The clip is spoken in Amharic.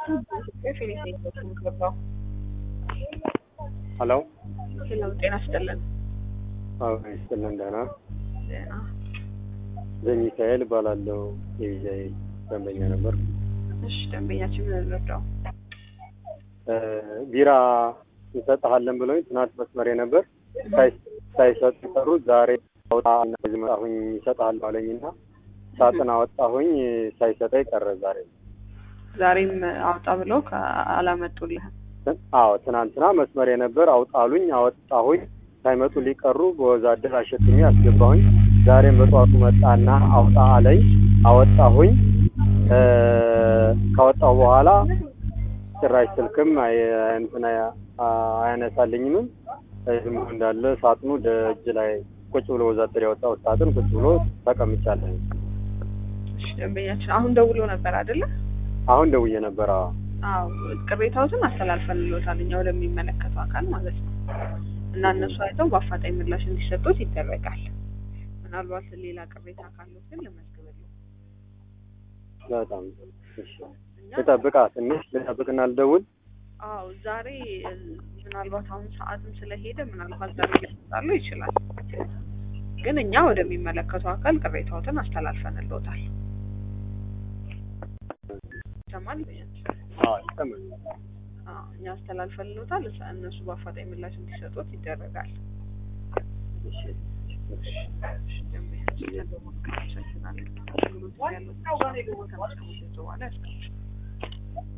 ሄሎ ሄሎ ጤና ይስጥልን። አዎ ይስጥልን ደህና ጤና ዘሚካኤል እባላለሁ የቪዛዬ ደንበኛ ነበር እሺ፣ ደንበኛችን ምን እንርዳው? ቢራ እንሰጥሃለን ብለውኝ ትናንት መስመሬ ነበር ሳይ- ሳይሰጡ ቀሩ ዛሬ አውጣ እዚህ መጣሁኝ ይሰጥሃለሁ አለኝና ሳጥን አወጣሁኝ ሳይሰጠኝ ቀረ ዛሬ ዛሬም አውጣ ብለው አላመጡልህም። አዎ ትናንትና መስመሬ ነበር አውጣሉኝ አወጣሁኝ ሳይመጡ ሊቀሩ በወዛደር አሸትሜ አስገባሁኝ ዛሬም በጠዋቱ መጣና አውጣ አለኝ አወጣሁኝ እ ካወጣሁ በኋላ ጭራሽ ስልክም አይ- እንትን አያ- አያነሳልኝም ዝም ብሎ እንዳለ ሳጥኑ ደጅ ላይ ቁጭ ብሎ ወዛደር ያወጣው ሳጥን ቁጭ ብሎ ተቀምጫለሁ እሺ፣ ደንበኛችን አሁን ደውሎ ነበር አይደለ? አሁን ደውዬ ነበር አዎ አዎ፣ ቅሬታዎትን አስተላልፈንልዎታል እኛ ወደሚመለከተው አካል ማለት ነው። እና እነሱ አይተው በአፋጣኝ ምላሽ እንዲሰጡት ይደረጋል። ምናልባት ሌላ ቅሬታ ካሉት ግን ልመዝግብልዎ። በጣም እሺ እኛ ልጠብቃ ትንሽ ልጠብቅና ልደውል አዎ ዛሬ እ፣ ምናልባት አሁን ሰዓትም ስለሄደ ምናልባት ዛሬ ሊሰጣሉ ይችላል። ግን እኛ ወደሚመለከተው አካል ቅሬታዎትን አስተላልፈንልዎታል። ይሰማል? አዎ ይሰማል አዎ፣ እኛ አስተላልፈንልዎታል። እሳ- እነሱ በአፋጣኝ ምላሽ እንዲሰጡት ይደረጋል። እሺ እሺ፣ ደንበኛችን ያለው አመሰግናለን። አገልግሎት ያለው ከመስከረም በኋላ ያስቀምጡ።